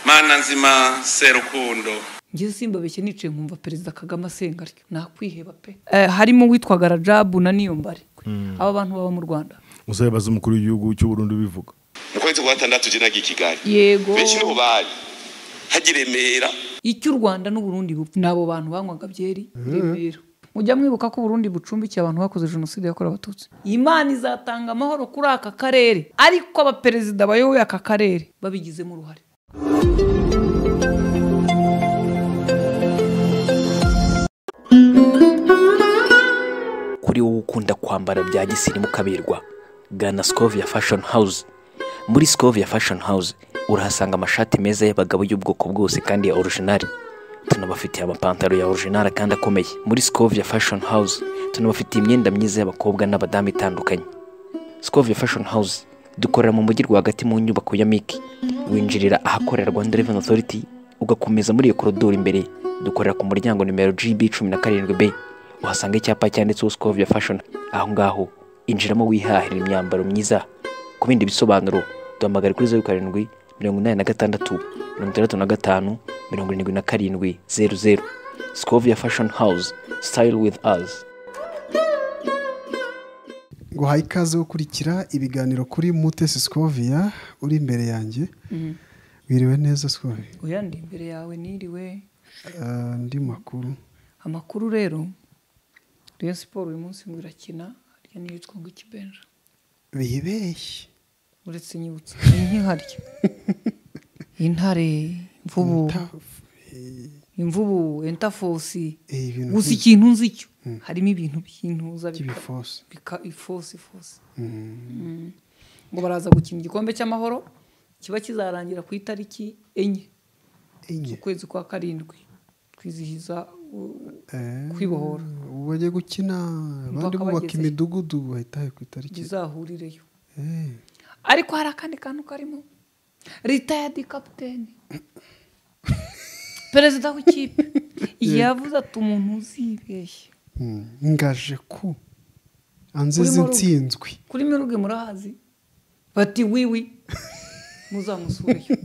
mana nzima serukundo ngize simba beshye nicaye nkumva perezida kagame asenga atyo nakwiheba pe harimo uwitwaga rajabu na niyombare aba bantu baba mu rwanda uzabibaza umukuru w'igihugu cy'uburundi ubivuga mu kwezi kwa gatandatu jinaga i kigali yego benshi nibo bari hajya i remera icyo u rwanda n'uburundi bupfa ni abo bantu banywaga byeri remera mujya mwibuka ko uburundi bucumbikiye abantu bakoze jenoside yakorewe abatutsi imana izatanga amahoro kuri aka karere ariko abaperezida bayoboye aka karere babigizemo uruhare kuri wowe ukunda kwambara bya gisirimu kaberwa gana scovia fashion house muri scovia fashion house urahasanga amashati meza y'abagabo y'ubwoko bwose kandi ya orijinali tunabafitiye amapantaro ya orijinali kandi akomeye muri scovia fashion house tunabafitiye imyenda myiza y'abakobwa n'abadamu itandukanye scovia fashion house dukorera mu mujyi rwagati mu nyubako ya miki winjirira ahakorera rwanda revenue authority ugakomeza muri iyo korodoro imbere dukorera ku muryango nimero gb cumi na karindwi b uhasanga icyapa cyanditseho scovia fashion aho ngaho injiramo wihahira imyambaro myiza ku bindi bisobanuro duhamagare kuri zeru karindwi mirongo inani na gatandatu mirongo itandatu na gatanu mirongo irindwi na karindwi zeru zeru scovia fashion house style with us guhaye ikaze gukurikira ibiganiro kuri mutesi sikovia uri imbere yanjye wiriwe neza sikovia oya ndi imbere yawe niriwe Ah, andi makuru amakuru rero Rayon siporo uyu munsi ngo irakina harya n'iyitwa ngo ikibenja bibeshye uretse inyibutsa inkiharya intare imvubu imvubu entafosi Eh, ibintu gusa nk'ibyo. ikintu nzi cyo harimo ibintu by'intuza bika- By'ibifose. bika ifosi ifosi Mm. ngo baraza gukina igikombe cy'amahoro kiba kizarangira ku itariki enye enye ukwezi kwa karindwi twizihiza uh, Eh, kwibohora ubu bagiye gukina abandi Mpaka bubaka bagezeyo. imidugudu bahitahe ku itariki bizahurireyo Eh, ariko hari akandi kantu karimo ritayadi kapiteni perezida w'ikipe yavuze ati umuntu uzibeshye hmm, ngaje ku anzizi Urimo ruga. nsinzwi kuri miruge murahazi bati wiwi muzamusureyo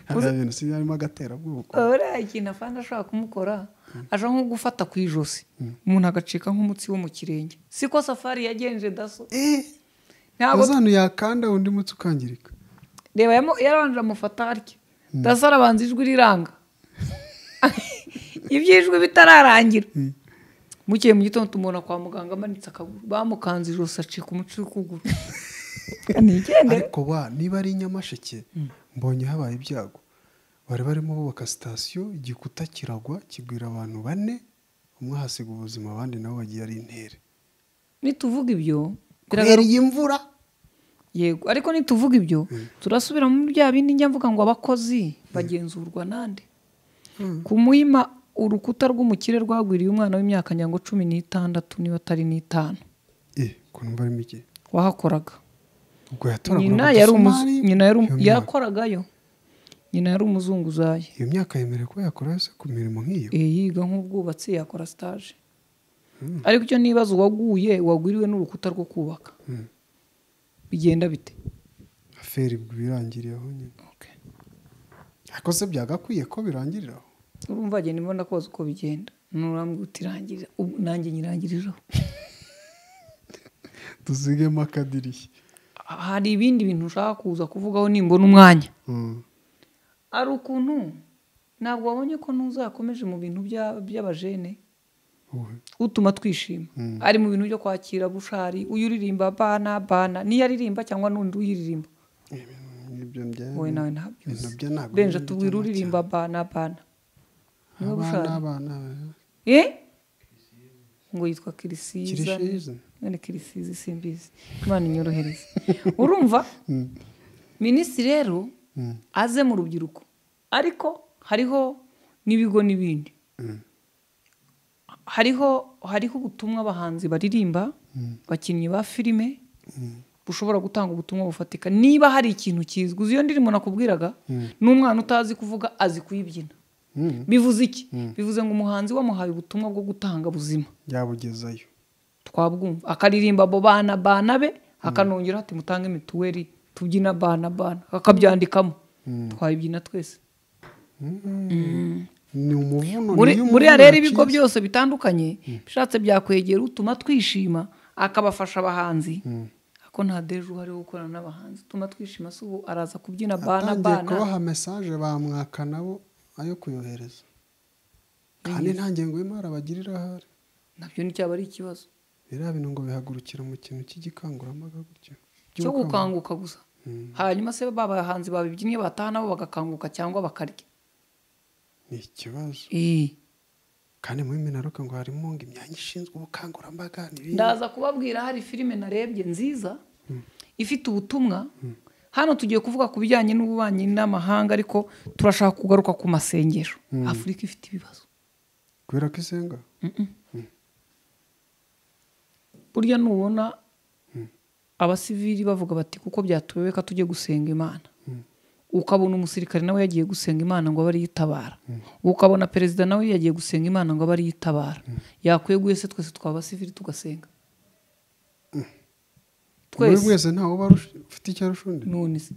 hari ibintu si harimo agaterabuko uriya ikintu afande ashobora kumukora aje nko gufata ku ijosi umuntu agacika nk'umutsi wo mu kirenge siko safari yagenje daso Eh, ntabwo azanu yakanda undi mutsi ukangirika reba yamo- yarabanje amufata atya daso arabanza ijwi riranga ibyo ijwi bitararangira bukeye mu gitondo tumubona kwa muganga amanitse akaguru bamukanze ijosi acika umuci w'ukuguru ntigendere ariko wa niba ari nyamasheke mbonye habaye ibyago bari barimo bubaka sitasiyo igikuta kiragwa kigwira abantu bane umwe ahasiga ubuzima abandi nabo bagiye ari intere nituvuga ibyo kubera biragaruka- iyi mvura yego ariko nituvuga ibyo turasubira muri bya bindi njya mvuga ngo abakozi bagenzurwa nande ku muhima urukuta rw'umukire rwagwiriye umwana w'imyaka nyango cumi n'itandatu niba atari n'itanu eh ukuntu mba ari mike wahakoraga ubwo yatoragura nyina yari umuzu- udusumari, nyina yari um- iyo myaka- yakoragayo nyina yari umuzunguzayi iyo myaka yemerewe kuba yakora yose ku mirimo nk'iyo Eh, yiga nk'ubwubatsi yakora sitaje ariko icyo nibaza uwaguye wagwiriwe n'urukuta rwo kubaka bigenda bite aferi ubwo birangiriye aho nyine Okay. ariko se byagakwiye ko birangirira aho urumva agenda imbona koza uko bigenda nurambwira uti "Rangira." Ubu nanjye nyirangirijeho tuzigemo akadirishya hari ibindi bintu ushaka kuza kuvugaho nimbona umwanya Mm. hari ukuntu ntabwo wabonye ko ntuzakomeje mu bintu bya- by'abajene Uwe. utuma twishima ari mu bintu byo kwakira bushari uyu uririmba bana bana niyo aririmba cyangwa n'undi uyiririmba Ibyo bya- wowe nawe ibintu byo ntabyo ntabwo benja bimeze tubwira cyane uririmba bana bana niwe abana bushari abana eh ngo yitwa kirisiza Kirisiza. none kirisiza simbizi imana inyorohereze urumva minisitiri rero aze mu rubyiruko ariko hariho n'ibigo n'ibindi hariho hariho ubutumwa abahanzi baririmba abakinnyi ba filime bushobora gutanga ubutumwa bufatika niba hari ikintu kizwi uzi iyo ndirimbo nakubwiraga n'umwana utazi kuvuga azi kuyibyina bivuze iki bivuze ngo umuhanzi wamuhaye ubutumwa bwo gutanga buzima yabugezayo twabwumva akaririmba abo bana bana be akanongera ati mutange mituweli tubyina bana bana akabyandikamo twabibyina twese ni umuvuno muri niyo muri umuvuno rero ibigo yaciye. byose bitandukanye bishatse byakwegera utuma twishima akabafasha abahanzi ako nta deje uhari wo gukorana n'abahanzi utuma twishima si ubu araza kubyina bana atangiye bana kubaha mesaje bamwaka nabo ayo kuyohereza kandi nta ngengo y'imari abagirira ahari nabyo nticyaba ari ikibazo biriya bintu ngo bihagurukira mu kintu cy'igikangurambaga gutyo cyo gukanguka gusa hanyuma se ba bahanzi babibyinnye bataha nabo bagakanguka cyangwa bakarya ni ikibazo Eh, kandi muri minaruka ngo harimo ngo imyanya ishinzwe ubukangurambaga n'ibindi ndaza kubabwira hari filime narebye nziza ifite ubutumwa hano tugiye kuvuga ku bijyanye n'ububanyi n'amahanga ariko turashaka kugaruka ku masengesho afurika ifite ibibazo kubera ko isenga burya nubona abasivili bavuga bati kuko byatubebeka tujye gusenga imana ukabona umusirikare nawe yagiye gusenga imana ngo abe ariyo itabara ukabona perezida nawe yagiye gusenga imana ngo abe ariyo itabara yakweguye se twese twaba abasivili tugasenga muri twese mwese ntawe uba arush- ufite icyo arusha undi none se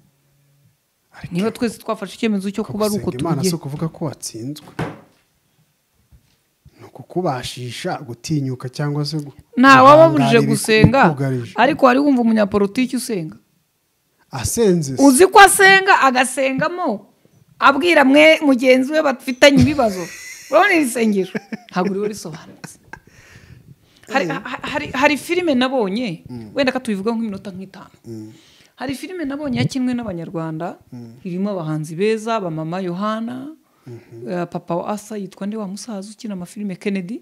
Ariko niba twese twafashe icyemezo cyo kuba ari uko gusenga imana si tubigenza ukuvuga ko watsinzwe ni ukukubashisha gutinyuka cyangwa se gu- ntawaba burije guhangara gusenga ibikugarije. ariko wari wumva umunyapolitiki usenga asenze se. uzi ko asenga agasengamo abwira mwe mugenzi we bafitanye ibibazo urabona iri sengesho ntabwo uriwe risobanutse hari, ha- hari, hari filime nabonye wenda ko tubivuga nk'iminota nk'itanu hari filime nabonye yakinwe n'abanyarwanda irimo abahanzi beza ba mama yohana eh, papa wa asa yitwa nde wa musaza ukina amafilime kennedy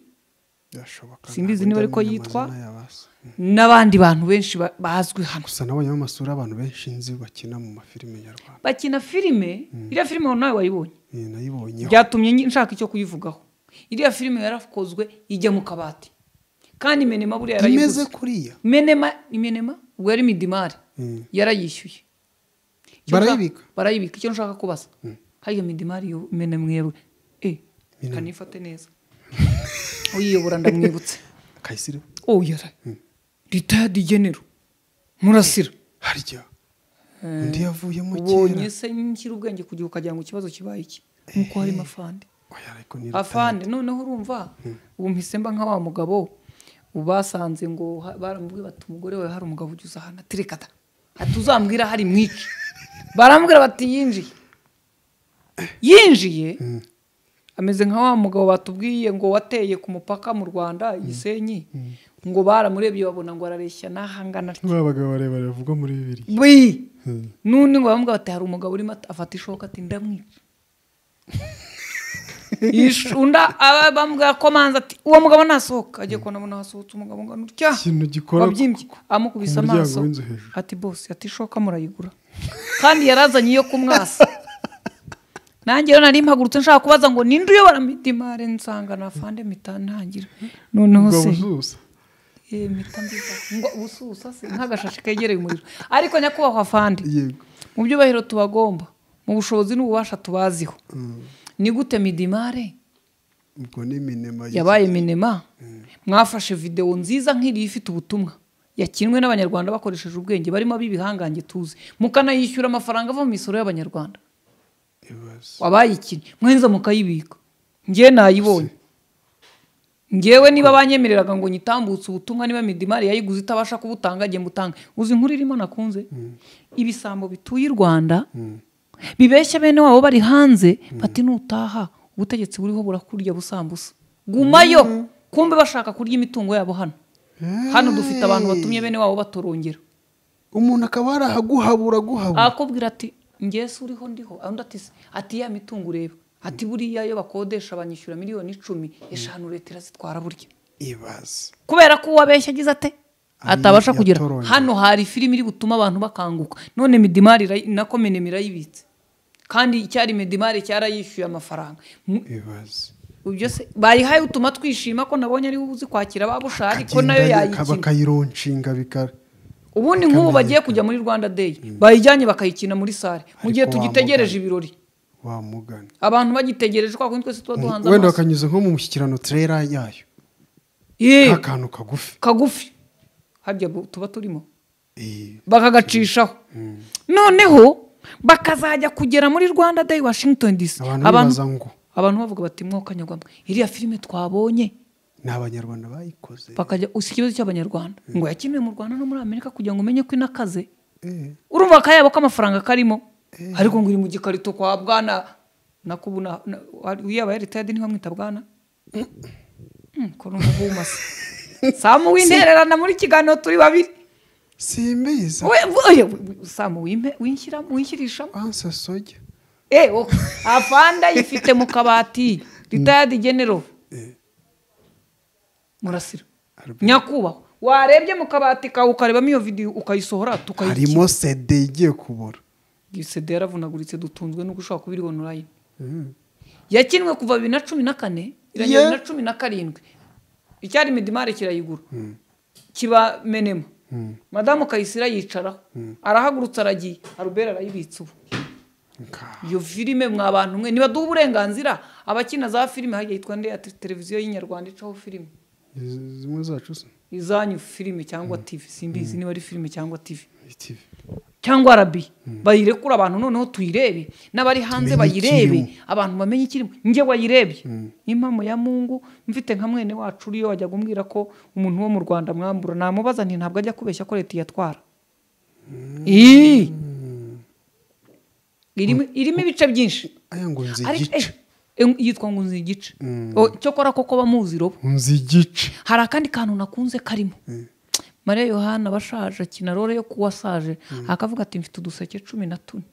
Birashoboka, Simbizi ntabwo niba ariko ndamenya yitwa. amazina y'abasa. n'abandi bantu benshi ba- bazwi hano gusa nabonye amasura y'abantu benshi nzi bakina mu mafilime nyarwanda bakina filime iriya filime nawe wayibonye iyi nayibonyeho byyatumye nyi- nshaka icyo kuyivugaho iriya filime yarakozwe ijya mu kabati kandi menema buriya imeze yarayiguze kuriya menema imenema ubwo yari midimari Mm. yarayishyuye Icyo Barayibika? nshaka- barayibika icyo nshaka kubaza hariya midimari yo menema yewe eh kanifate neza uyiyobora ndamwibutse kayisire oh yara rita digenero murasira harya undi yavuyemo ubonye kera se nshyira ubwenge kugira ukagira ngo ikibazo kibaye iki nk'uko harimo afande oya ariko ni afande noneho urumva ubu mpise mba nka wa mugabo basanze ngo ha- baramubwira bati umugore wawe hari umugabo ugeze ahantu aterekata atuzambwira hari mwica barambwira bati yinjiye yinjiye ameze nka wa mugabo batubwiye ngo wateye ku mupaka mu rwanda gisenyi ngo baramurebye babona ngo arareshya n'ahangana atyo. ba bagabo barebare bavugwa muri bibiri Bwi! n'undi ngo bamubwira bati hari umugabo urimo at- afata ishoka ati ndamwica Ish- undi aba- bamubwira ko manza ati uwo mugabo nasohoka agiye kubona abona hasohotse umugabo ngana utya Ikintu gikora wabyimbye ku- ku- amukubise ku muryango amaso w'inzu hejuru. ati bose ati ishoka murayigura kandi yarazanye iyo kumwasa nanjye rero nari mpagurutse nshaka kubaza ngo ninde uyobora mitimare nsanga na fande mita ntangira noneho ubwo se buzuza Eh, mita mbiza ngo ubususa se nk'agashashi kegereye umuriro ariko nyakubahwa fande yego mu byubahiro tubagomba mu bushobozi n'ububasha tubaziho ni gute midimare ubwo ni minema y'iki- yabaye minema mwafashe videwo nziza nk'iriya ifite ubutumwa yakinwe n'abanyarwanda bakoresheje ubwenge barimo ab'ibihangange tuzi mukanayishyura amafaranga ava mu misoro y'abanyarwanda ibibazo abayikinnye mwenza mukayibika njyewe nayibonye ngewe niba banyemereraga ngo nyitambutse ubutumwa niba midimari yayiguze itabasha kubutanga njye mbutange uzi inkuru irimo nakunze ibisambo bituye i rwanda bibeshya bene wabo bari hanze bati nutaha ubutegetsi buriho burakurya busambusa gumayo kumbe bashaka kurya imitungo yabo hano hano dufite abantu batumye bene wabo batorongera umuntu akaba yarahaguhabura guhabura akubwira ati ngese uriho ndiho undi ati "Se, ati ya mitungo ureba ati buriya iyo bakodesha banyishyura miliyoni icumi eshanu leta irazitwara burya ibaze kubera ko uwabeshya agize ate atabasha kugera yatoronywe. hano hari filime iri butuma abantu bakanguka none midimari irayi- nako menema irayibitse kandi icyari midimari cyarayishyuye amafaranga Mu- ibaze ibyo se bayihaye utuma twishima ko nabonye ariwe uzi kwakira babushari ko nayo yayikina bakayironshinga bikara ubundi nk'ubu bagiye kujya muri rwanda day bayijyanye bakayikina muri sare mu gihe Ariko tugitegereje wamugana. ibirori wamugana abantu bagitegereje kwa kundi twese tuba duhanze wenda amaso bakanyuza nko mu mushyikirano turera yayo Yee, akantu kagufi kagufi harya bu- tuba turimo Eh, bakagacishaho noneho bakazajya kugera muri rwanda day washington dc abantu bibaza ngo abantu bavuga bati mwoka nyarwanda iriya filime twabonye ni abanyarwanda bayikoze bakajya usi ikibazo cy'abanyarwanda ngo yakiniwe mu rwanda no muri amerika kugira ngo umenye ko inakaze Eh, urumva akayabo k'amafaranga karimo ariko ngo iri mu gikarito kwa bwana nakubona na- wa- yaba yaritayadi ntibamwita bwana Mm, ko numva bumase samu wintererana muri kiganiro turi babiri simbizi We- we- oye, we- we- samu wimpe- winshyira- winshyirishamo wanse soja Eh, wo- afanda yifite mu kabati ritayadi genero murasira Albert. nyakubahwa warebye mu kabati kawe ukarebamo iyo videwo ukayisohora tukayikira harimo sede igiye kubura sida yaravunaguritse dutunzwe nuko ushobora kuba iri onulayini yakinwe kuva bibiri na cumi na kane irangira Yeah. bibiri na cumi na karindwi icyari midimari kirayigura kiba menema madamu kayisira yicaraho arahagurutse aragiye arubera arayibitse ubu Nka- iyo filime mwa bantu mwe nibaduha uburenganzira abakina za filime hajya yitwa ndi ya te- televiziyo y'inyarwanda icaho filime izi- zimwe zacu se izanyu filime cyangwa tivi simbizi niba ari filime cyangwa tivi ITV. cyangwa arabi bayirekura abantu noneho tuyirebe n'abari hanze Tumenye bayirebe ikirimo. abantu bamenye ikirimo njye wayirebye impamo ya mungu mfite nka mwene wacu uriyo wajya kumbwira ko umuntu wo mu rwanda mwambura namubaza nti ntabwo ajya kubeshya ko leta iyatwara Ii! irimo irimo ibice byinshi aya ngo nzi ariko igice eh, eh, yitwa ngo nzi igice O, cyokora koko bamuzi robo nzi igice hari akandi kantu nakunze karimo mariya yohana bashaje akina rore yo kuwasaje akavuga ati mfite uduseke cumi na tune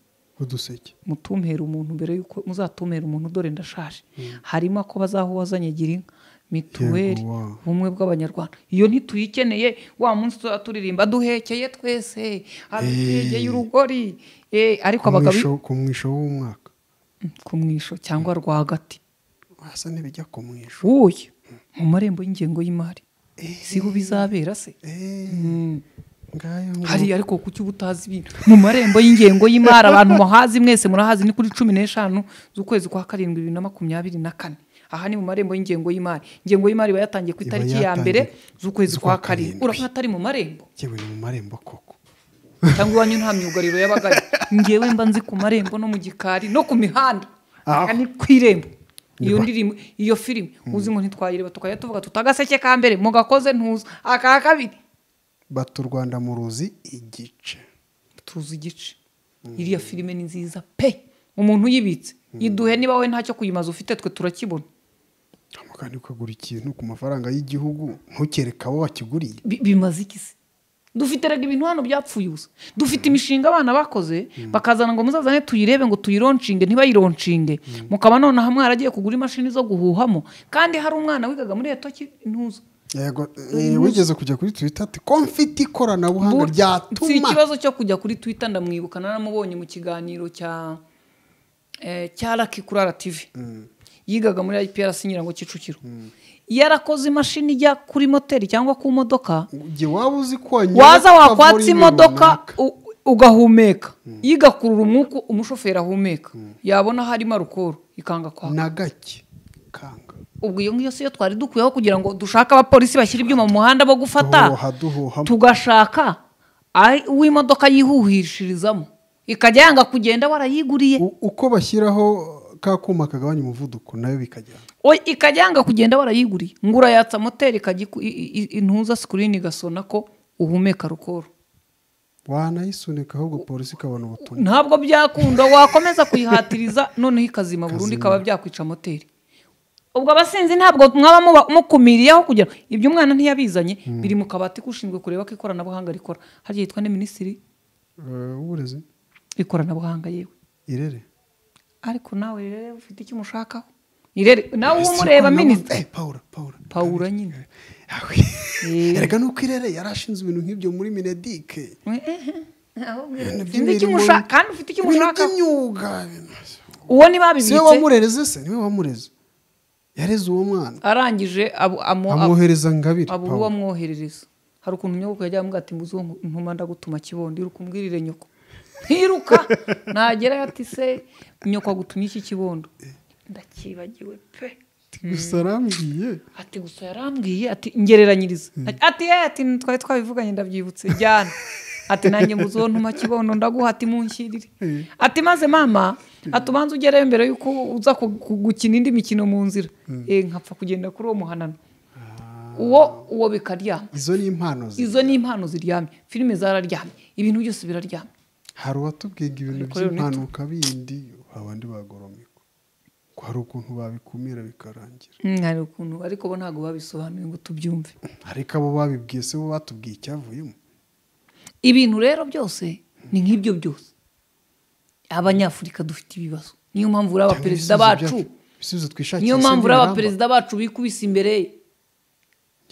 uduseke mutumhere umuntu mbere y'uko muzatumere umuntu dore ndashaje harimo ako bazaho wazanye gira inka mituweli Yego, wa. ubumwe bw'abanyarwanda iyo ntituyikeneye wa munsi tuba turirimba duhekeye twese abitwegeye urugori Eh, ariko Ku abagabo mwisho- ku mwisho w'umwaka ku mwisho cyangwa rwagati hasa n'ibijya ku mwisho uyu mu marembo y'ingengo y'imari siho bizabera se Eh, Mm. ngayo ngo- hari ariko kuki uba utazi ibintu mu marembo y'ingengo y'imari abantu muhazi mwese murahazi ni kuri cumi n'eshanu z'ukwezi kwa karindwi bibiri na makumyabiri na kane aha ni mu marembo y'ingengo y'imari ingengo y'imari iba yatangiye ku Iba itariki ya yatangiye mbere z'ukwezi kwa z'ukwa karindwi karindwi. urabona atari mu marembo yewe ni mu marembo koko cyangwa iwanyu nta myugariro y'abagari ngewe mba nzi ku marembo no mu gikari no ku mihanda Ah. Aha ni ku irembo iyo Niba. ndirimbo iyo filime uzi ngo ntitwayireba tukajya tuvuga tutagaseke ka mbere mugakoze ntuza aka kabiri bata u rwanda mu ruzi igice tuzi igice iriya filime ni nziza pe umuntu uyibitse iduhe niba we ntacyo kuyimaza ufite twe turakibona Hama kandi ukagura ikintu ku mafaranga y'igihugu ntukereke abo bakiguriye Bi- bimaze iki se dufite rega ibintu hano byapfuye ubusa dufite imishinga abana bakoze bakazana ngo muzazane tuyirebe ngo tuyironshinge ntibayironshinge mukaba nonaha mwaragiye kugura imashini zo guhuhamo kandi hari umwana wigaga muri etoki ntuza yego eh, wigeze kujya kuri twita ati ko mfite Bu- ikoranabuhanga si ryatuma ikibazo cyo kujya kuri twitter ndamwibuka naramubonye mu kiganiro cya eh, cya raki kuri rtv yigaga muri iprc nyirango kicukiro yarakoze imashini ijya kuri moteri cyangwa ku modoka Jye waba uzi ko wanyura waza ukavura wakwatsa ibintu imodoka runaka. u- ugahumeka yigakurura umwuka umushoferi ahumeka yabona harimo arukoro ikanga kwaka na gake kanga ubwo iyo ngiyo si yo twari dukwiyeho kugira ngo dushake abapolisi bashyira ibyuma mu muhanda bo gufata duhoha duhoha tugashaka aho imodoka yihuhishirizamo ikajya yanga kugenda warayiguriye U- uko bashyiraho ka kuma kagabanya umuvuduko nayo bikajyana O- ikajya yanga kugenda warayiguriye ngo urayatsa moteri ikajya iku- i- i- intuza sikirini igasona ko uhumeka rukoro wanayisunika ahubwo polisi ikabona ubutumwa ntabwo byakunda wakomeza kuyihatiriza noneho ikazima burundu ikaba byakwica moteri ubwo abasinzi ntabwo mwaba muba- mukumiriyeho kugira ngo- ibyo umwana ntiyabizanye biri mu kabati k'ushinzwe kureba ko ikoranabuhanga rikora harya yitwa ne minisitiri Eh, w'uburezi w'ikoranabuhanga yewe irere ariko nawe rero ufite icyo umushakaho irere nawe umureba minisitiri paula paula pawura nyine Eh. erega nuko irere yari ashinze ibintu nk'ibyo muri minedike Ufite icyo umushaka kandi ufite icyo umushaka by'imyuga uwo niba siwe babibitse wamurereze se niwe wamureze yareze uwo mwana arangije abu- amu- abu- amwohereza ngabire abo uwo amwoherereza hari ukuntu nyoko yajya amubwira ati mbuze uwo ntuma ndagutuma kibondo iruka umbwirire nyoko ntiruka nagera ati se nyoko agutumye iki kibondo ndakibagiwe pe gusa arambwiye ati gusa yarambwiye ati ngereranyiriza ati ye ati twari twabivuganye ndabyibutse jyana ati nanjye mbuze uwo ntuma kibondo ndaguha ati munshyirire Eh. ati maze mama ati ubanza ugerayo mbere y'uko uza ku- ku- gukina indi mikino mu nzira Eh, nkapfa kugenda kuri uwo muhanano uwo uwo bikaryama izo ni impano ze izo ni impano ziryamye filime zararyamye ibintu byose biraryamye hari uwatubwinga ibintu Ariko rero by'impanuka bindi abandi bagoromeka ko hari ukuntu babikumira bikarangira Mm, hari ukuntu ariko bo ntabwo babisobanuye ngo tubyumve ariko abo babibwiye se bo batubwiye icyavuyemo ibintu rero byose ni nk'ibyo byose abanyafurika dufite ibibazo niyo mpamvu uri Cyangwa abaperezida ibisubizo bacu byacu- ibisubizo twishakira niyo se mpamvu uri nibiramba. abaperezida bacu bikubise imbere ye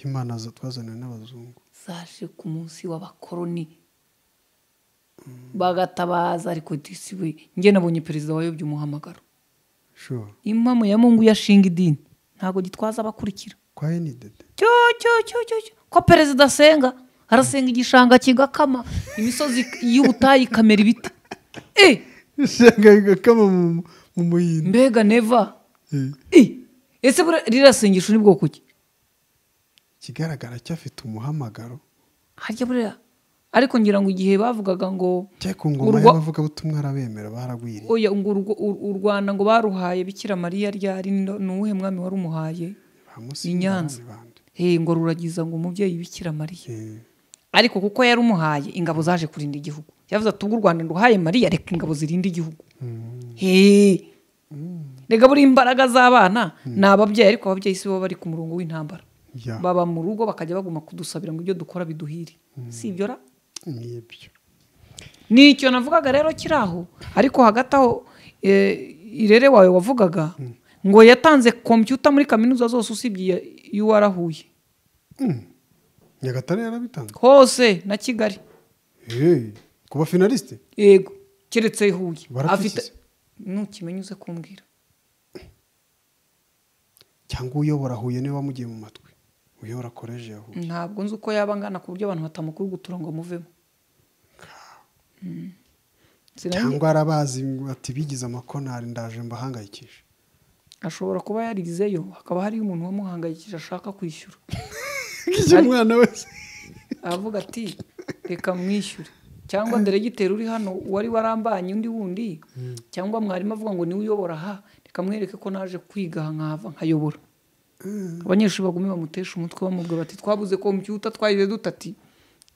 imana zo twazaniwe n'abazungu zaje ku munsi w'abakoroni bagatabaza ariko disi we njye nabonye perezida wayobye umuhamagaro sure impamo ya mungu yashinga idini ntabwo gitwaza abakurikira kwa enidede cyo cyo cyo cyo cyo. ko perezida asenga arasenga igishanga kigakama imisozi y'ubutayu ikamera ibiti Eh, ishyanga rigakama mu- mu muhindo mbega neva Eh, Eh, ese buriya ririya sengesho ni bwoko ki ikigaragara cyo afite umuhamagaro harya buriya ariko ngira ngo igihe bavugaga ngo cyari ku ngoma urwa- y'abavugabutumwa arabemera baragwiriye oya ngo urwo- ur- u Rwanda ngo baruhaye bikira mariya ryari Ni- ni uwuhe mwami warumuhaye bamusize i Nyanza abandi Eh, ngo ruragiza ngo umubyeyi bikira mariya Eh, ariko kuko yari umuhaye ingabo zaje kurinda igihugu yavuze ati ubwo u rwanda nduhaye mariya reka ingabo zirinde igihugu Hey. reka buri imbaraga z'abana ni ababyeyi ariko ababyeyi si bo bari ku murongo w'intambara Ya. baba mu rugo bakajya baguma kudusabira ngo ibyo dukora biduhire si ibyo ra ni ibyo nicyo navugaga rero kiri aho ariko hagati aho eh, irere wawe wavugaga ngo yatanze kompiyuta muri kaminuza zose usibye iya- iyo warahuye nyagatare yarabitanze hose na kigali Eh, ku bafinalisite yego keretse ihuye Barapfukise. ntukimenya uze kumbwira cyangwa uyobora huye niwe wamugiye mu matwi uyobora koleji ya huye ntabwo nzi uko yaba angana ku buryo abantu batamukuru gutura ngo amuvemo Mm. Sinamenye- cyangwa arabazi ati bigize amakonari ndaje mbahangayikishe ashobora kuba yarigizeyo hakaba hariyo umuntu wamuhangayikije ashaka kwishyura igihe umwana wese aravuga ati reka mwishyure cyangwa deregiteri uri hano wari warambanye undi wundi cyangwa mwarimu avuga ngo niwe uyobora aha reka mwereke ko naje kwiga aha nkahava nkayobora abanyeshuri bagume bamutesha umutwe bamubwira bati twabuze kompiyuta twayize dutati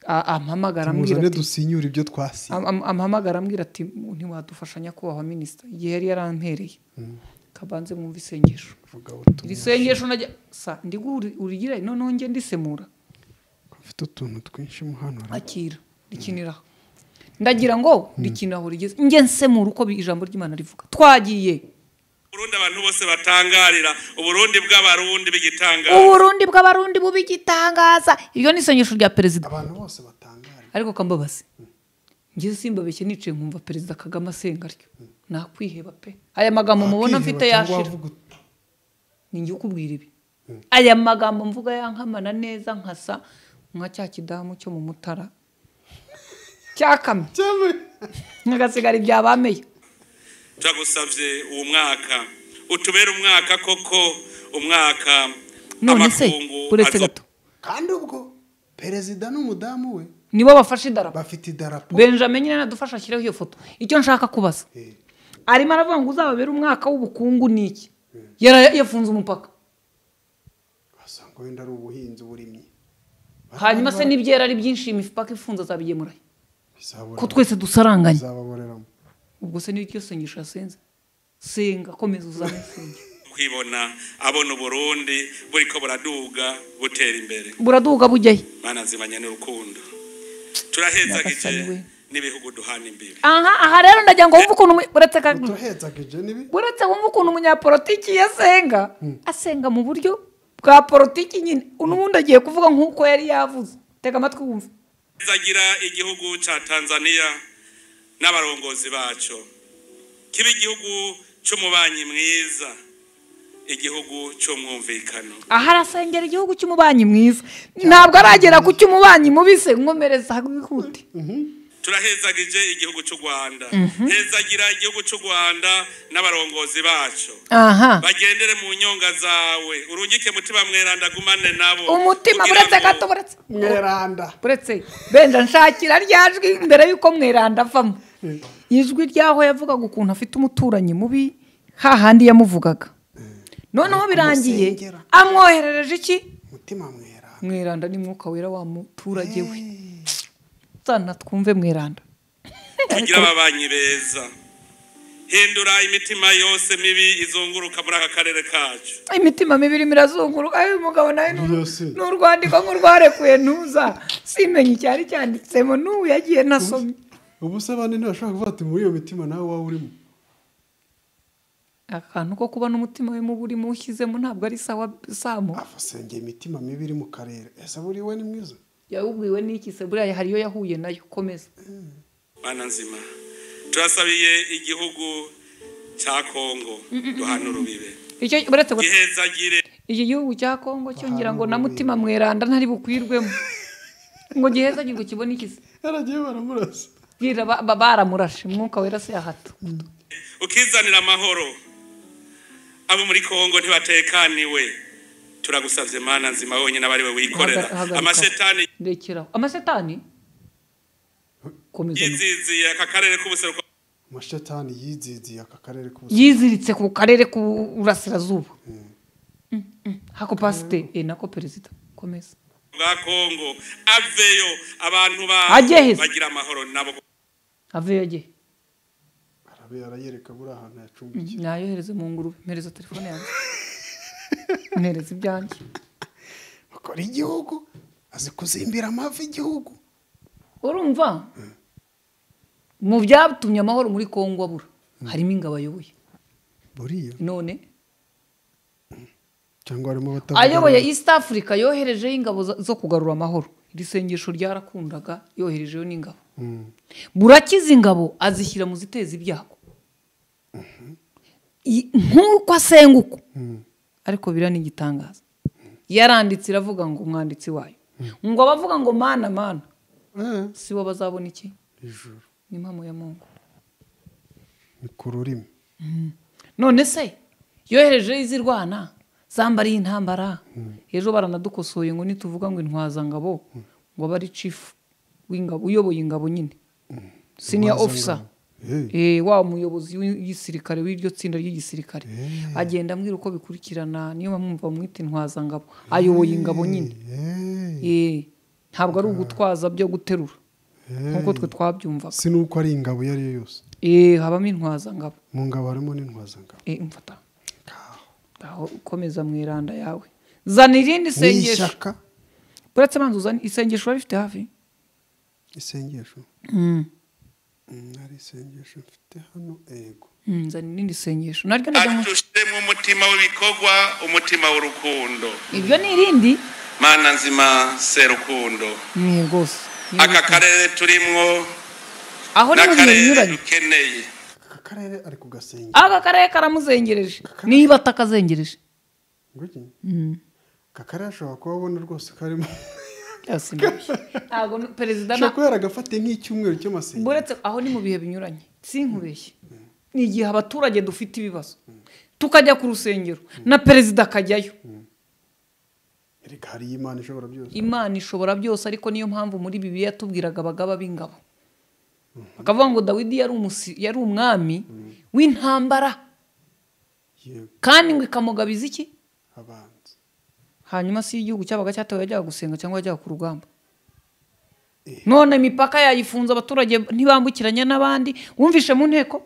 A- ampamagara ambwira muzane ati dusinyure ibyo twasi am- am- ampamagara ambwira ati ntiwadufasha nyakubahwa minisita igihe yari yarampereye kabanze mwumve isengesho vuga iri ubutumwa sengesho najya sa ndigwe uri- urigire noneho njye ndisemura mfite utuntu twinshi muhanura akira rikiniraho ndagira ngo rikiniraho rigeze njye nsemura uko bi- ijambo ry'imana rivuga twagiye Burundi abantu bose batangarira uburundi bw'abarundi bigitangara uburundi bw'abarundi bubigitangaza iryo ni isengesho rya perezida abantu bose batangara ariko kambabazi njye simbabeshye nicaye nkumva perezida kagame asenga ryo nakwiheba pe aya magambo mubona mfite yashira ni njye ukubwira ibi aya magambo mvuga yankamana neza nkasa nka cya kidamu cyo mu mutara cyakamye nkagasigara ibya bameye turagusabye uwo mwaka utubere umwaka koko umwaka none se uretse azo- gato kandi ubwo perezida n'umudamu we nibo bafashe idarapo bafite idarapo benjamin nyine adufasha ashyireho iyo foto icyo nshaka kubaza Eh, arimo aravuga ngo uzababere umwaka w'ubukungu ni iki Yara- yafunze umupaka wasanga wenda ari ubuhinzi burimye hanyuma se n'ibyera ari byinshi imipaka ifunze azabigemura he? Bizabora- ko twese dusaranganye bizababoreramo ubwo se n'iryo sengesho yasenze senga komeza uzane senge kwibona abona uburundi buriko buraduga butera imbere buraduga bujyahe mana zimanye n'urukundo turahezagije Nyagasani we. n'ibihugu duhana imbibi aha aha rero ndagira ngo wumve ukuntu umu- uretse ka- utuhetsaga ibyo nibi uretse wumve ukuntu umunyapolitiki yasenga asenga mu buryo bwa politiki nyine n'ubundi agiye kuvuga nk'uko yari yavuze tega amatwi wumve zagira igihugu ca tanzania n'abarongozi baco kiba igihugu c'umubanyi mwiza igihugu c'umwumvikano aha arasengera igihugu cy'umubanyi mwiza ntabwo aragera ku cy'umubanyi mubise nkomereza wihute turahezagije igihugu cy'u rwanda hezagira igihugu cy'u rwanda n'abarongozi bacu aha bagendere mu nyonga zawe urungike mutima mweranda gumane nabo umutima kugira buretse ngo- gato buretse mweranda buretse benja nshakira rya jwi mbere y'uko mweranda avamo ijwi ry'aho yavugaga ukuntu afite umuturanyi mubi hahandi yamuvugaga noneho birangiye kumusengera. amwoherereje iki mutima mweranda mweranda ni mwuka wera wa muturage we sana twumve mweranda tugira ababanyi beza hindura imitima yose mibi izunguruka muri aka karere kacu imitima mibi irimo irazunguruka uyu mugabo nawe ni uru- Yose. ni urwandiko nk'urwarekuye ntuza simenye icyari cyanditsemo n'ubu yagiye nasomye ubu se abandi ntibashobora kuvuga ati muri iyo mitima nawe waba urimo akantu ko kuba n'umutima we mubi urimo ushyizemo ntabwo ari sawa samu afasengeye imitima mibi iri mu karere ese buri we ni mwiza yawubwiwe n'iki se buriya hari iyo yahuye nayo komeza bana nzima turasabiye igihugu cya kongo duhana urubibe icyo buretse gusa gihezagire iki gihugu cya kongo cyo ngira ngo na mutima mweranda ntari bukwirwemo ngo giheza ngo kibone iki se yaragiye baramurasa bwira ba- ba- baramurashe umwuka wera se yahato ukizanira amahoro abo muri kongo ntibatekaniwe turagusabye mana nzima wonyine aba ari we wikorera Haga- hagarika. amashetani ndekeraho amasetani komeza yiziziye aka karere k'ubuseruko amashetani yiziziye aka karere k'ubusa yiziritse ku karere k'uburasirazuba Mm, mm. hako pasite eh, nako perezida komeza bwa kongo aveyo abantu ba Ajye heza. bagira amahoro nabo aveyo agiye arabe yarayereka buri ahantu yacumbikiye nayohereze mu ngurube mpereza telefone yanjye mpereza ibyanjye bakora igihugu azi kuzimbira amavi igihugu urumva mu byatumye amahoro muri kongo abura harimo ingabo ayoboye buriya none cyangwa harimo ayoboye east africa yoherejeho ingabo zo- zo kugarura amahoro iri sengesho ryarakundaga yoherejeyo n'ingabo burakiza ingabo azishyira mu ziteza ibyago I- nk'uko asenga uko ariko biriya ni igitangaza yaranditse iravuga ngo umwanditsi wayo ngo abavuga ngo mana mana si bo bazabona iki ijuru ni impamo ya mungu ni ku rurimi none se yoherejeho izirwana zambariye intambara ejo baranadukosoye ngo nituvuga ngo intwazangabo ngo abe ari cifu w'ingabo uyoboye ingabo nyine siniya ofisa Eh, Eh, wa muyobozi w'igisirikare w'iryo tsinda ry'igisirikare agenda ambwira uko bikurikirana niyo bamwumva bamwita intwazangabo ayoboye ingabo nyine eh, Eh, ntabwo ari ugutwaza byo guterura nk'uko twe twabyumvaga si n'uko ari ingabo iyo ari yo yose Eh, habamo intwazangabo mu ngabo harimo n'intwazangabo Eh, mfata aho ukomeza mu iranda yawe zana irindi ni sengesho ishyaka uretse abanza uzane isengesho wari rifite hafi isengesho Mm, hari isengesho mfite hano ego Mm, zana irindi sengesho naryo najya mu atushiremo umutima w'ibikorwa umutima w'urukundo ibyo ni irindi mana nzima serukundo ni rwose Ni aka irindi. karere turimwo aho ni mu bihe n'akarere binyuranye dukeneye aka karere ari kugasengera aka karere karamuzengereje niba atakazengereje Ngwiki? aka karere ashobora kuba abona rwose karimo ntabwo n- perezida na ashobora kuba yaragafatiye nk'icyumweru cy'amasengesho buretse aho ni mu bihe binyuranye sinkubeshye ni igihe abaturage dufite ibibazo tukajya ku rusengero na perezida akajyayo erega hari imana ishobora byose imana ishobora byose ariko niyo mpamvu muri bibiliya yatubwiraga abagaba b'ingabo bakavuga ngo dawidi yari umusi- yari umwami w'intambara yego kandi ngo ikamugabiza iki abanza hanyuma si igihugu cyabaga cyatewe yajyaga gusenga cyangwa yajyaga ku rugamba Eh. none imipaka yayifunze abaturage ntibambukiranya n'abandi wumvishe mu nteko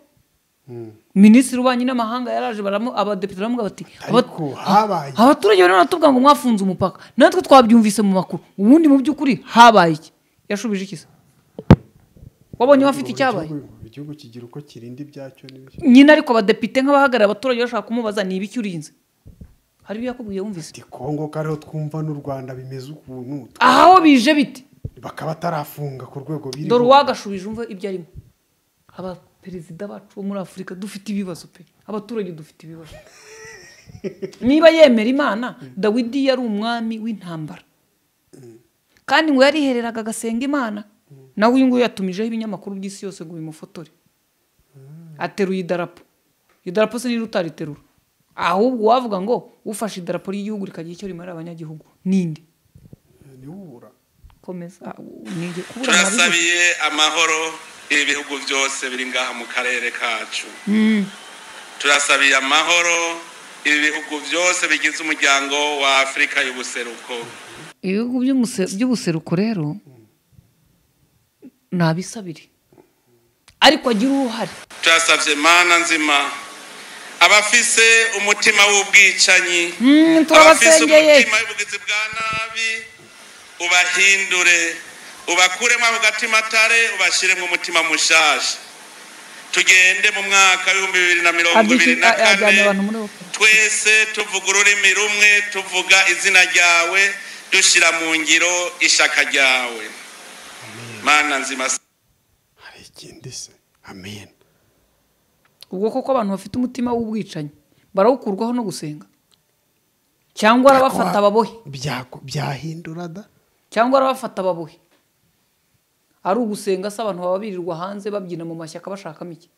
Mm. minisitiri w'ububanyi n'amahanga yaraje baramu- abadepite baramuga bati "Aba- ariko habaye abaturage barimo baratubwira ngo mwafunze umupaka natwe twabyumvise mu makuru ubundi mu by'ukuri habaye iki yashubije iki se wabonye bafite Buri icyabaye gihugu- igihugu kigira uko kirinda ibyacyo n'ibyo nyine ariko abadepite nk'abahagarariye abaturage bashaka kumubaza ni ibiki urinze hari ibyo yakubwiye wumvise ati kongo ko ariho twumva n'u rwanda bimeze ukuntu aho bije bite bakaba batarafunga ku rwego biriho dore uwagashubije umva ibyo arimo abaperezida bacu bo muri afurika dufite ibibazo pe abaturage dufite ibibazo niba yemera imana dawidi yari umwami w'intambara kandi ngo yarihereraga agasenga imana nawe uyu nguyu yatumijeho ibinyamakuru by'isi yose ngo bimufotore ateruye idarapo idarapo se niba utariterura ahubwo wavuga ngo ufashe idarapo ry'igihugu rikagira icyo rimarira abanyagihugu ninde ntibubura komeza ah, nige kubura nabivuze. turasabiye amahoro ibihugu byose biri ngaha mu karere kacu Mm, turasabiye amahoro ibihugu byose bigize umuryango wa afurika y'ubuseruko ibihugu by'umuse- by'ubuseruko rero ni abisabire ariko agira uruhare turasabye mana nzima abafise umutima w'ubwicanyi Mm, abafise turabasengeye umutima w'ubugizi bwa nabi ubahindure ubakuremo ako gatima tare ubashyiremo umutima mushasha tugende mu mwaka w'ibihumbi bibiri na mirongo ibiri Abyiki- na a- ajyanye kane abantu muri ope twese tuvuga ururimi rumwe tuvuga izina ryawe dushyira mu ngiro ishaka ryawe mana nzima hari ikindi se amen ubwo koko abantu bafite umutima w'ubwicanyi barawukurwaho no gusenga cyangwa arabafata ababohe Byako- byahindura da cyangwa arabafata ababohe ari ugusenga se abantu baba birirwa hanze babyina mu mashyaka bashakamo iki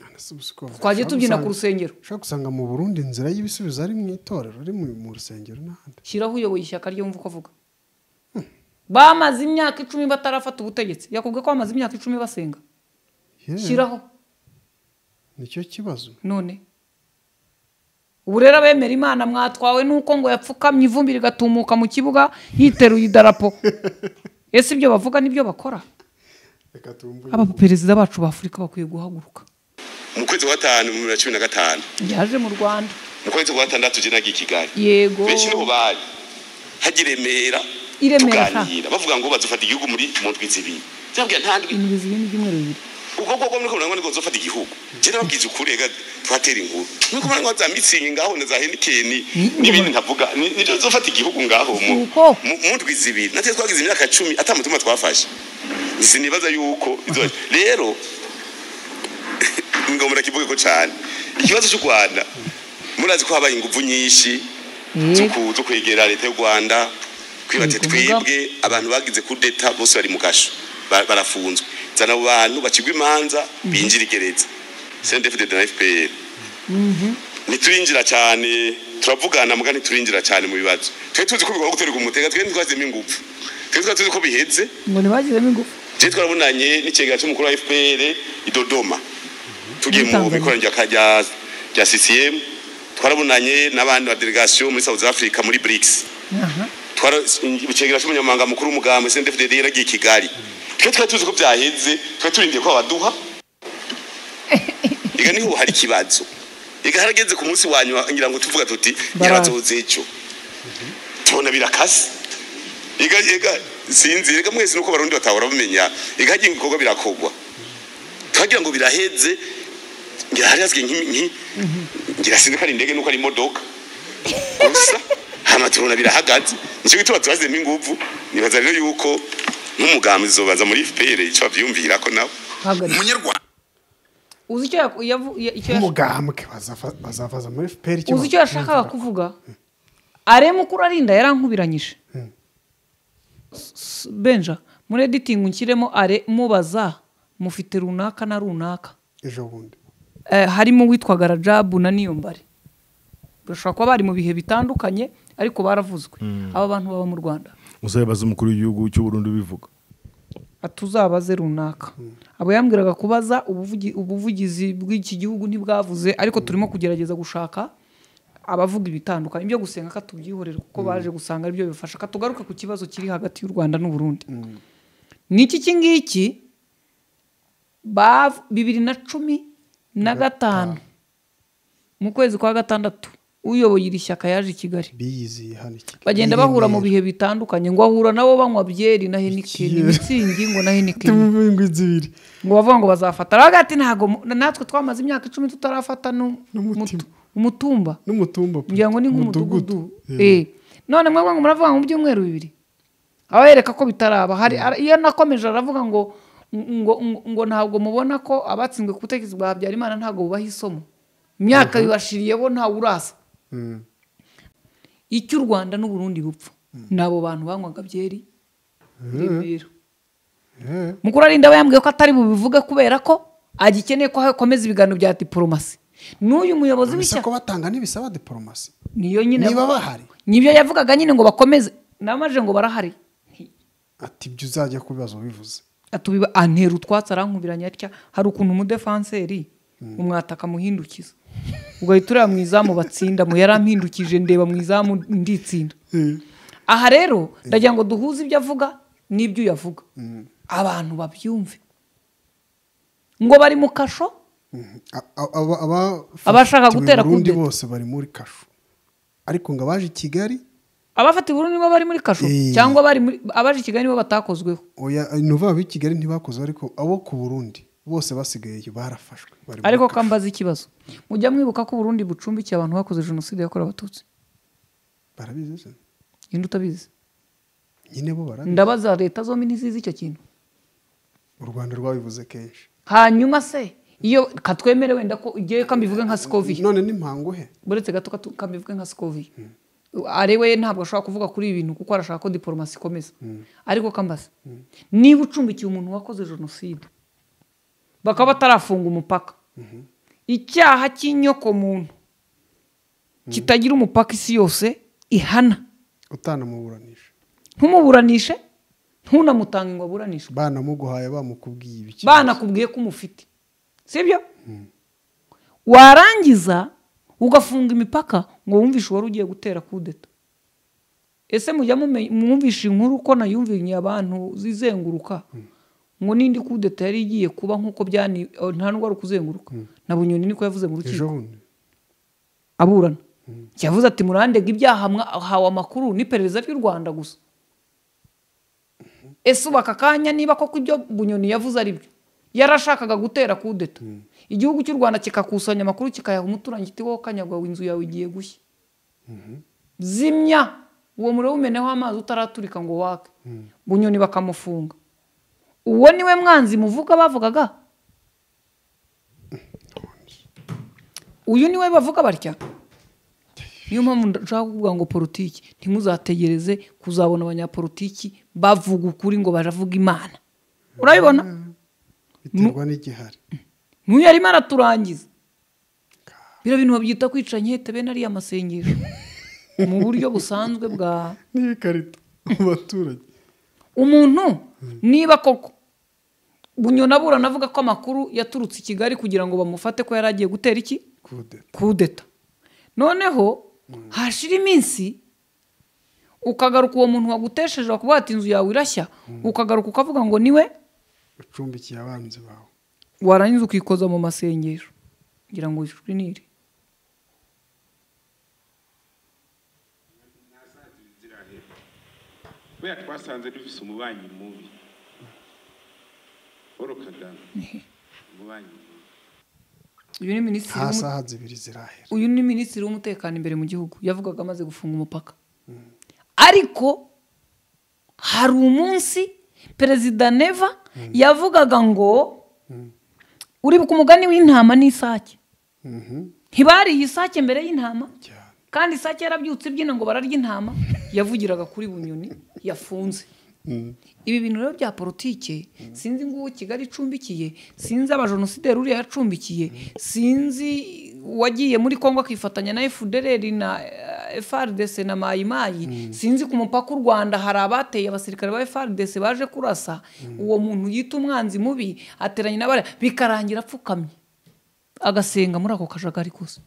None se ubu si ko- twagiye ushobora tubyina ku gusanga- rusengero ushobora gusanga mu burundi inzira y'ibisubizo ari mu itorero ari mu mu rusengero n'ahandi shyiraho uyoboye ishyaka rye wumva uko avuga bamaze imyaka icumi batarafata ubutegetsi yakubwiye ko bamaze imyaka icumi basenga Yeah, shyiraho nicyo kibazo none ubu rero abemera imana mwatwawe nuko ngo yapfukamye ivumbi rigatumuka mu kibuga yiteruye idarapo ese ibyo bavuga nibyo bakora reka tumve abaperezida bacu ba afurika bakwiye guhaguruka mu kwezi kwa gatanu mu bibiri na cumi na gatanu yaje mu rwanda mu kwezi kwa gatandatu je nagiye i kigali yego benshi nibo bari hajya i remera I Remera, tuganira bavuga ngo bazofata igihugu muri mu ndwi zibiri ndababwira nta ndwi indwi zibiri ibyumweru bibiri ubwo bwo muri komera ngo zofata igihugu je nababwiza ukuri rega twatera inkuru nuko mara ngo za mitsingi ngaho na za henikeni n'ibindi ntavuga ni- nijo zofata igihugu ngaho mu Uko? mu mu ndwi zibiri natwe twagize imyaka cumi ata mutima twafashe sinibaza yuko izo- rero ngo murakivuge ko cyane ikibazo cy'u rwanda murazi ko habaye ingufu nyinshi zo yego ku- zo kwegera leta y'u rwanda kwibate Ni ukuvuga- twibwe abantu bagize kudeta bose bari mu kasho ba- barafunzwe zana abo bantu bacigwa imanza binjira igereza sendefide na fpr ntiturinjira cyane turavugana muga ntiturinjira cyane mu bibazo twe tuzi ko bigomba guterwa umutega twe ntitwazemo ingufu twe twari tuzi ko biheze ngo ntibagizemo ingufu je twarabonanye n'ikigega cy'umukuru wa fpr i dodoma tugiye mu Tanzania. bikoraniro rya- rya rya ccm twarabonanye n'abandi ba delegation muri south africa muri brics aha twaracyegera cy'umunyamabanga mukuru w'umugambi sndfdd yaragiye i kigali twe twari tuzi ko byaheze twari turindiye ko baduha reka niho hari ikibazo reka harageze ku munsi wa nyuma ngira ngo tuvuga tuti Baraza. nyirabazoze ejo tubona birakase reka reka sinzi reka mwese nuko barundi batahora bamenya reka hagiye ibikorwa birakogwa twagira ngo biraheze ngira hari hasigaye nk'imi- nk'i- ngira sinzi ko ari indege nuko ari imodoka gusa hama tubona birahagaze nicyo gituma tubazemo ingufu nibaza rero yuko nk'umugambi zobaza muri fpr icyo babyumvira ko nawe hagarika umunyarwanda uzi icyo yaku- yavu- ya- icyo yash- umugambwe bazafa- bazavaza muri fpr icyo uzi icyo yashakaga bumvira ko- kuvuga arema uko urarinda yarankubiranyije S- benja muri editingi nshyiremo are mubaza mufite runaka na runaka ejo bundi Eh, harimo uwitwaga rajabu na niyombare bashobora kuba bari mu bihe bitandukanye ariko baravuzwe aba bantu baba mu rwanda uzabibaza umukuru w'igihugu cy'uburundi ubivuga atuzabaze runaka abo yambwiraga kubaza ubuvugi- ubuvugizi bw'iki gihugu ntibwavuze ariko turimo kugerageza gushaka abavuga ibitandukanye ibyo gusenga ko tubyihorera kuko baje gusanga aribyo bifasha ka tugaruke ku kibazo kiri hagati y'u rwanda n'u Burundi niki iki ngiki bav- bibiri na cumi na gatanu mu kwezi kwa gatandatu uyoboye iri shyaka yaje i kigali biyiziye hano i Kigali. bagenda bahura mu bihe bitandukanye ngo ahura nabo banywa byeri na henikeni Byeri. mitsingi ngo na henikeni Tumve ingwi zibiri ngo bavuga ngo bazafata aravuga ati ntabwo mu- natwe twamaze imyaka icumi tutarafata nu- N'umutima. mutu- umutumba n'umutumba ngira ngo ni nk'umudugudu Yeah. Eh. none mwebwe ngo muravuga ngo mu byumweru bibiri abayereka ko bitaraba hari ara- iyo nakomeje aravuga ngo ngo ngo- ngo ntabwo mubona ko abatsinzwe ku butegetsi bwa habyarimana ntabwo bubaha isomo imyaka bibashiriye bo ntawe urasa Mm. icyo u rwanda n'uburundi bupfa ni abo bantu banywaga byeri Eh. rebero mukuru arinda aba yambwiye ko atari bubivuge kubera ko agikeneye ko hakomeza ibiganiro bya diporomasi n'uyu muyobozi gusa w'ishyaka ko batanga n'ibisaba diporomasi niyo nyine niba bahari nibyo yavugaga nyine ngo bakomeze namaje ngo barahari Nti- ati ibyo uzajya kubibaza ubivuze atubiba antera utwatsi arankubiranya atya hari ukuntu umudefanseri umwataka amuhindukiza ugahita ureba mu izamu batsinda mu yarampindukije ndeba mu izamu nditsinda aha rero ndagira ngo duhuze ibyo avuga n'ibyo uyu avuga abantu babyumve ngo bari mu kasho A- a- aba- aba- Abashaka fatiwe gutera Burundi kudeta. bose bari muri kasho ariko ngo abaje i kigali abafata i Burundi nibo bari muri kasho Eh. cyangwa bari muri abaje i Kigali nibo batakozweho oya ntuva ab'i kigali ntibakoze ariko abo ku burundi bose basigayeyo barafashwe bari muri ariko kasho. kambaza ikibazo mujya mwibuka ko Burundi bucumbikiye abantu bakoze jenoside yakorewe abatutse barabizi se? yenda utabizi nyine bo barabizi ndabaza leta zombi ntizizi icyo kintu u rwanda rwabivuze kenshi hanyuma se iyo katwemere wenda ko ugiye kambivuge nka sikoviye none n'impangu he uretse gato katu- kambivuge nka sikoviye ari we ntabwo ashobora kuvuga kuri ibi bintu kuko arashaka ko diporomasi ikomeza ariko kambaza niba ucumbikiye umuntu wakoze jenoside bakaba batarafunga umupaka icyaha cy'inyokomuntu kitagira umupaka isi yose ihana utanamuburanisha ntumuburanishe ntunamutanga ngo aburanishwe banamuguhaye bamukubwiye ibiki banakubwiye ko umufite sibyo warangiza ugafunga imipaka ngo wumvishe uwari ugiye gutera kudeta ese mujya mume- mwumvisha inkuru ko nayumvinye abantu zizenguruka ngo n'indi kudeta yari igiye kuba nk'uko byani o, nta n'ubwo ari ukuzenguruka na bunyoni niko yavuze mu ejo rukiko bundi aburana yavuze ati murandega ibyaha mwahawe amakuru n'iperereza ry'u rwanda gusa ese ubu aka kanya niba koko ibyo bunyoni yavuze ari byo yarashakaga gutera kudeta igihugu cy'u rwanda kikakusanya amakuru kikayaha umuturanyi kiti wowe kanyagwa inzu yawe igiye gushya zimya uwo muriro wumeneho amazi utaraturika ngo wake bunyoni bakamufunga uwo niwe mwanzi muvuga bavugaga uyu niwe bavuga batya niyo mpamvu nshaka kuvuga ngo politiki ntimuzategereze kuzabona abanyapolitiki bavuga ukuri ngo baravuga imana urabibona biterwa n'igihari n'uyu arimo araturangiza biriya bintu babyita kwica nkete bene ariya amasengesho mu buryo busanzwe bwa n'ibikarito mu baturage umuntu niba koko bunyona burana avuga ko amakuru yaturutse i kigali kugira ngo bamufate ko yari agiye gutera iki kude kudeta noneho hashira iminsi ukagaruka uwo muntu wagutesheje bakavuga ati inzu yawe irashya ukagaruka ukavuga ngo niwe ucumbikiye abanzi bawe warangiza ukikoza mu masengesho ngira ngo wishinire kubera twasanze dufise umubanyi mubi paul kagame umubanyi mubi uyu ni minisitiri nta w'umu- saha zibiri zirahera uyu ni minisitiri w'umutekano imbere mu gihugu yavugaga amaze gufunga umupaka ariko hari umunsi perezida neva yavugaga ngo uribuka umugani w'intama n'isake ntibariye isake mbere y'intama cyane kandi isake yarabyutse ibyina ngo bararya intama yavugiraga kuri bunyoni yafunze ibi bintu rero bya politike sinzi nguwo kigali icumbikiye sinzi abajenosideri uriya yacumbikiye sinzi uwagiye muri kongo akifatanya na efudereri na eh, frdc na mayimayi sinzi ku mupaka u rwanda hari abateye abasirikare ba frdc baje kurasa uwo muntu yita umwanzi mubi ateranye n'abari bikarangira apfukamye agasenga muri ako kajagari kose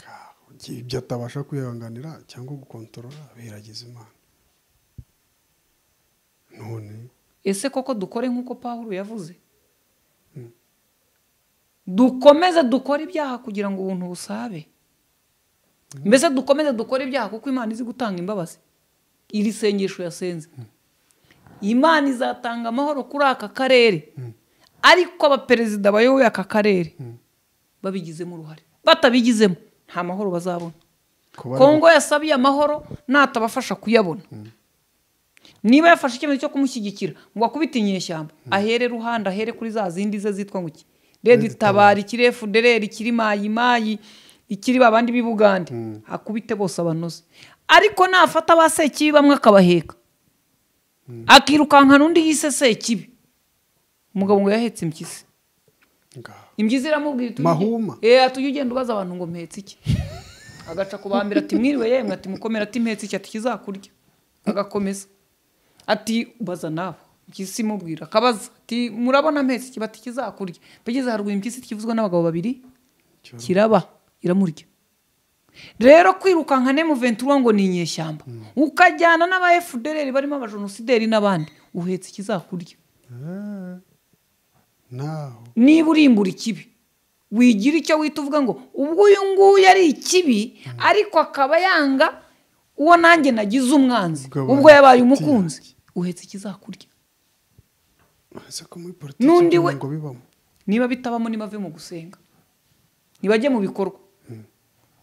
Kaho, igihe ibyo atabasha kwihanganira cyangwa gukontorora biherageza imana none ese koko dukore nk'uko paul yavuze dukomeze dukore ibyaha kugira ngo ubuntu busabe mbese dukomeze dukore ibyaha kuko imana izi gutanga imbabazi iri sengesho yasenze imana izatanga amahoro kuri aka karere ariko abaperezida bayoboye aka karere babigizemo uruhare batabigizemo nta mahoro bazabona kuba ari- kongo yasabiye amahoro natabafasha kuyabona niba yafashe icyemezo cyo kumushyigikira ngo akubite inyeshyamba ahere ruhande ahere kuri za zindi ze zitwa ngo iki redi itabara ikiri efudereri ikiri mayimayi ikiri babandi b'i bugande akubite bose abanoze ariko nafata ba sekibi bamwe akabaheka akirukankana undi yise sekibi umugabo ngo yahetse impyisi ngaho impyisi iramubwira iti Mahuma. eee atujye ugenda ubaza abantu ngo mpetse iki agaca ku bambere ati mwiriwe yemwe ati mukomere ati mpetse iki ati kizakurya agakomeza ati baza nawe impyisi imubwira akabaza ati murabona mpetse iki bati kizakurya bageze haruguru impyisi ikivuzwe n'abagabo babiri kiraba iramurya rero kwirukanka nemu ventura ngo ni inyeshyamba ukajyana n'aba efudereri barimo abajenosideri n'abandi uhetse ikizakurya naho niba urimbura ikibi wigira icyo wita uvuga ngo ubwo uyu nguyu ari ikibi ariko akaba yanga uwo nanjye nagize umwanzi ubwo Ubwo yabaye yabaye inshuti umukunzi uhetse ikizakurya uretse ko muri politiki N'undi kugira we- ngo bibamo niba bitabamo nibave mu gusenga nibajye mu bikorwa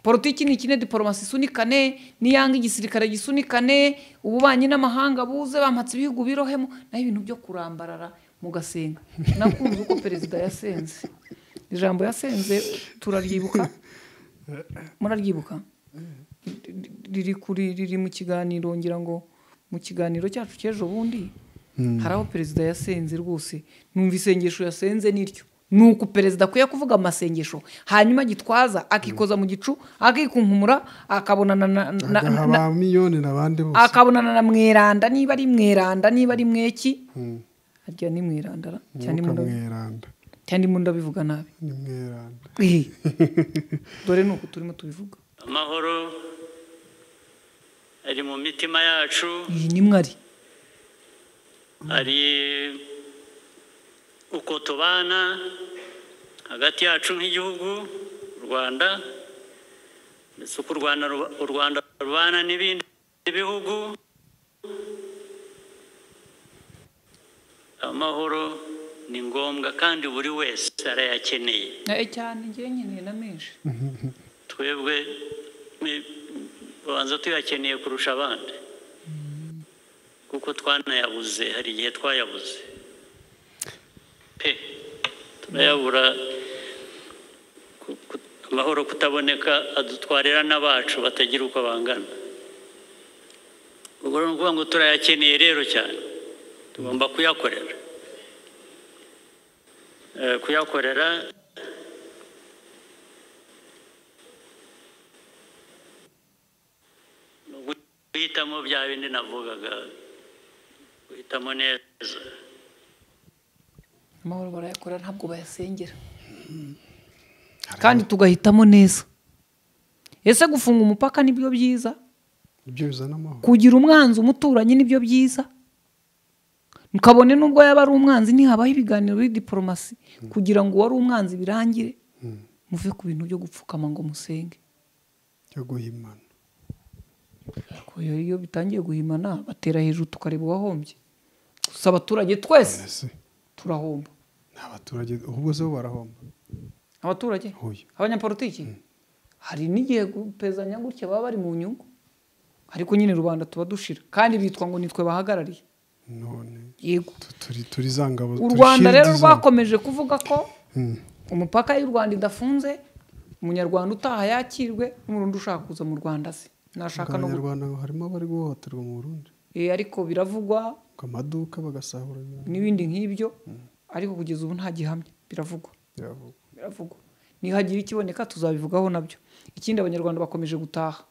politiki ni ikine diporomasi isunikane n'iyanga igisirikare gisunikane ububanyi n'amahanga buze bampatse ibihugu birohemo naho ibintu byo kurambarara mugasenga nakunze uko perezida yasenze ijambo yasenze turaryibuka muraryibuka riri kuri riri mu kiganiro ngira ngo mu kiganiro cyacu cy'ejo bundi hari aho perezida yasenze rwose numva isengesho yasenze niryo ni uku perezida akwiye kuvuga amasengesho hanyuma gitwaza akikoza mu gicu akikunkumura akabonana na- na- agaha na ba miliyoni n'abandi bose akabonana na mweranda niba ari mweranda niba ari mweki harya ni mweranda ra? cyane ndimo umwuka ndabi- mweranda cyane ndimo ndabivuga nabi ni mweranda Ehe. dore ni uku turimo tubivuga amahoro ari mu mitima yacu iyi ni mwari ari uko tubana hagati yacu nk'igihugu u rwanda ndetse uko u rwanda ruba- u rwanda rubana n'ibindi bihugu amahoro ni ngombwa kandi buri wese arayakeneye Eh, cyane ngewe nkeneye na menshi twebwe ni- tubanza tuyakeneye kurusha abandi kuko twanayabuze hari igihe twayabuze pe turayabura ku- ku- amahoro kutaboneka adutwarira n'abacu batagira uko bangana ubwo ni ukuvuga ngo turayakeneye rero cyane tugomba kuyakorera Eh, kuyakorera guhitamo bya bindi navugaga guhitamo neza amahoro barayakora ntabwo bayasengera kandi tugahitamo neza ese gufunga umupaka nibyo byiza ibyo bizana amahoro kugira umwanzi umuturanyi nibyo byiza kabone nubwo yaba ari umwanzi ntihabaho ibiganiro biri diporomasi kugira ngo uwari umwanzi birangire muve ku bintu byo gupfukama ngo musenge byo guhimana Ariko iyo- iyo bitangiye guhimana batera hejuru tukareba uwahombye gusa abaturage twese ese turahomba ni abaturage ahubwo zo barahomba abaturage Huye. abanyapolitiki hari n'igihe gupezanya gutya baba bari mu nyungu ariko nyine rubanda tuba dushira kandi bitwa ngo nitwe bahagarariye none yego tu- turi turi za ngabo u turi rwanda shield rero zo- rwakomeje kuvuga ko Mm. umupaka y'u rwanda idafunze umunyarwanda utaha yakirwe n'umurundi ushaka kuza mu rwanda se nashaka no gu- abanyarwanda ngo harimo abari guhohoterwa mu burundi Eh, ariko biravugwa ku maduka bagasahura ibintu n'ibindi nk'ibyo ariko kugeza ubu nta gihamya biravugwa biravugwa biravugwa nihagira ikiboneka tuzabivugaho nabyo ikindi abanyarwanda bakomeje gutaha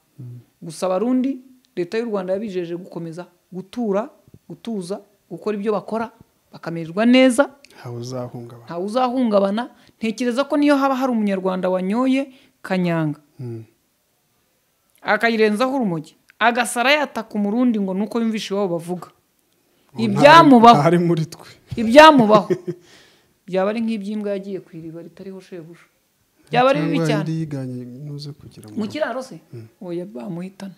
gusa abarundi leta y'u rwanda yabijeje gukomeza gutura gutuza gukora ibyo bakora bakamererwa neza ntawe uzahungabana ntawe uzahungabana ntekereza ko niyo haba hari umunyarwanda wanyoye kanyanga akayirenzaho urumogi agasara yataka umurundi ngo nuko yumvisha iwabo bavuga Ubu ibyamubaho ntari muri twe ibyamubaho byaba ari nk'iby'imbwa yagiye ku iriba ritariho shebuja byaba ari bibi Cyangwa cyane yari yiganye nuze kugira ngo mu kiraro se oya bamuhitana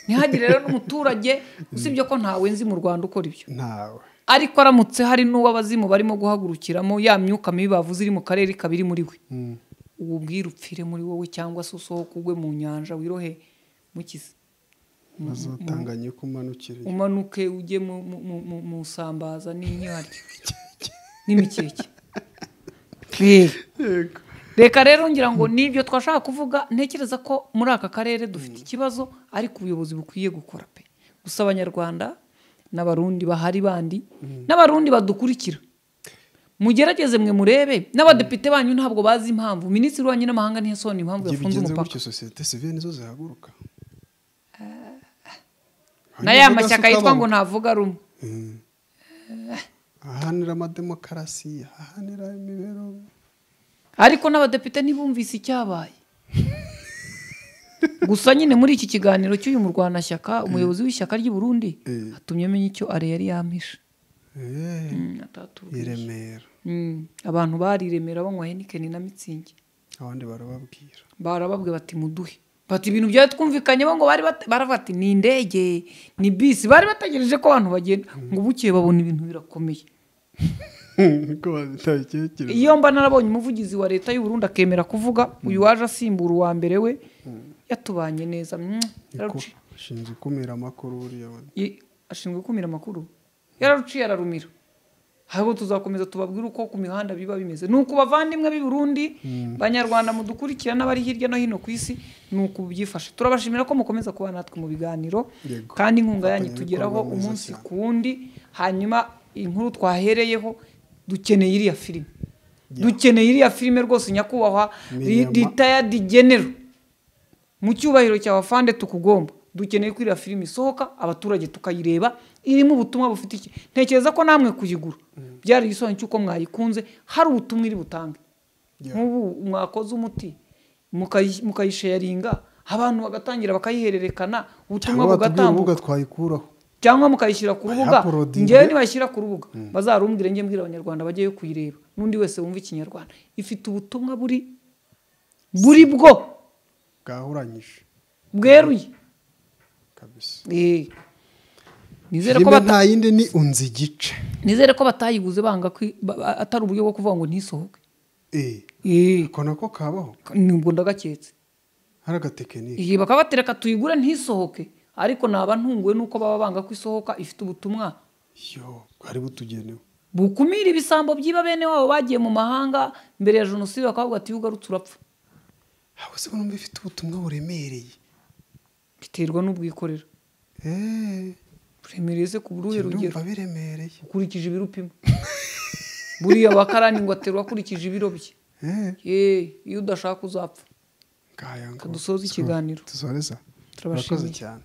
ntihagire rero n'umuturage usibye ko ntawe nzi mu rwanda ukora ibyo ntawe ariko aramutse hari n'uwo abazimu barimo guhagurukiramo ya myuka mibi bavuze iri mu karere ikaba iri muri we ubu bwira upfire muri wowe cyangwa se usohoke ugwe mu nyanja wirohe mukize bazatanganye ko umanukira inyuma. umanuke ujye mu- mu- mu- mu- mu isambaza n'inyarya n'imikeke Rero. Yego. reka rero ngira ngo nibyo twashaka kuvuga ntekereza ko muri aka karere dufite ikibazo ariko ubuyobozi bukwiye gukora pe gusa abanyarwanda n'abarundi bahari bandi n'abarundi badukurikira mugerageze mwe murebe n'abadepite banyu ntabwo bazi impamvu minisitiri wanyu n'amahanga ntiyasobanura impamvu igihe yafunze bigenze umupaka gutyo sosiyete sivire nizo zihaguruka na ya mashyaka yitwa ngo ntavuga rumwe ahanira amademokarasi ahanira imibereho ariko n'abadepite ntibumvise icyabaye gusa nyine muri iki kiganiro cy'uyu murwanashyaka umuyobozi w'ishyaka ry'i Burundi Eh. atumye amenya icyo ari yari yampishe Eh, Mm, atatubwiye. i Remera Mm, abantu bariremera banywa henikeni na mitsingi abandi barababwira barababwe bati muduhe bati ibintu byari twumvikanyeho ngo bari bate- barafata ni indege ni bisi bari bategereje ko abantu bagenda ngo bukeye babona ibintu birakomeye ko babitekereza iyo mba narabonye umuvugizi wa leta y'u Burundi akemera kuvuga uyu waje asimbura uwa mbere we yatubanye neza mm, yararuci- ashinzwe ikumira amakuru buriya we. ye- ashinzwe gukumira amakuru yararuciye ararumira ahubwo tuzakomeza tubabwire uko ku mihanda biba bimeze ni uku bavandimwe b'i Burundi banyarwanda mudukurikira n'abari hirya no hino ku isi ni uku byifashe turabashimira ko mukomeza kuba natwe mu biganiro Yego. kandi inkunga yanyu Afatanya tugeraho ibikorwa mwiza umunsi cyane. ku wundi hanyuma inkuru twahereyeho dukeneye iriya filime dukeneye iriya filime rwose nyakubahwa Miriyama. ritayadi genero mu cyubahiro cyawe fande tukugomba dukeneye ko iriya filime isohoka abaturage tukayireba irimo ubutumwa bufite iki ntekereza ko namwe kuyigura byari igisobanuro cy'uko mwayikunze hari ubutumwa iri butange Yeah. nk'ubu mwakoze umuti mukayi- mukayisharinga abantu bagatangira bakayihererekana ubutumwa cyangwa batubwira bugatambuka urubuga twayikuraho cyangwa mukayishyira ku rubuga Bayaporodinge. ngewe nibashyira ku rubuga bazarumbwire njye mbwira abanyarwanda bajyeyo kuyireba n'undi wese wumva ikinyarwanda ifite ubutumwa buri buri bwo bwahuranyije bweruye kabisa Eh. nizere ko filime bata nta yindi ni unzi igice nizere ko batayiguze banga kwi- ba- ba- atari uburyo bwo kuvuga ngo ntisohoke Eh, Eh, ko nako kabaho nubwo ndagaketse hari agatekinike iyi bakaba batereka tuyigure ntisohoke ariko naba ntunguwe n'uko baba banga ko isohoka ifite ubutumwa yo bwari butugenewe bukumira ibisambo by'iba bene wabo bagiye mu mahanga mbere ya jenoside bakavuga ati ugarutse urapfa aho se urumva ifite ubutumwa buremereye biterwa n'ubwikorera Eh, buremereye se ku buruhe rugero ndumva biremereye ukurikije ibiro upima buriya wakarani ngo aterwa akurikije ibiro bye Eh, Ye, iyo udashaka uzapfa ngaya ngo Ka dusoze ikiganiro. dusoreza Turabashimiye. Murakoze cyane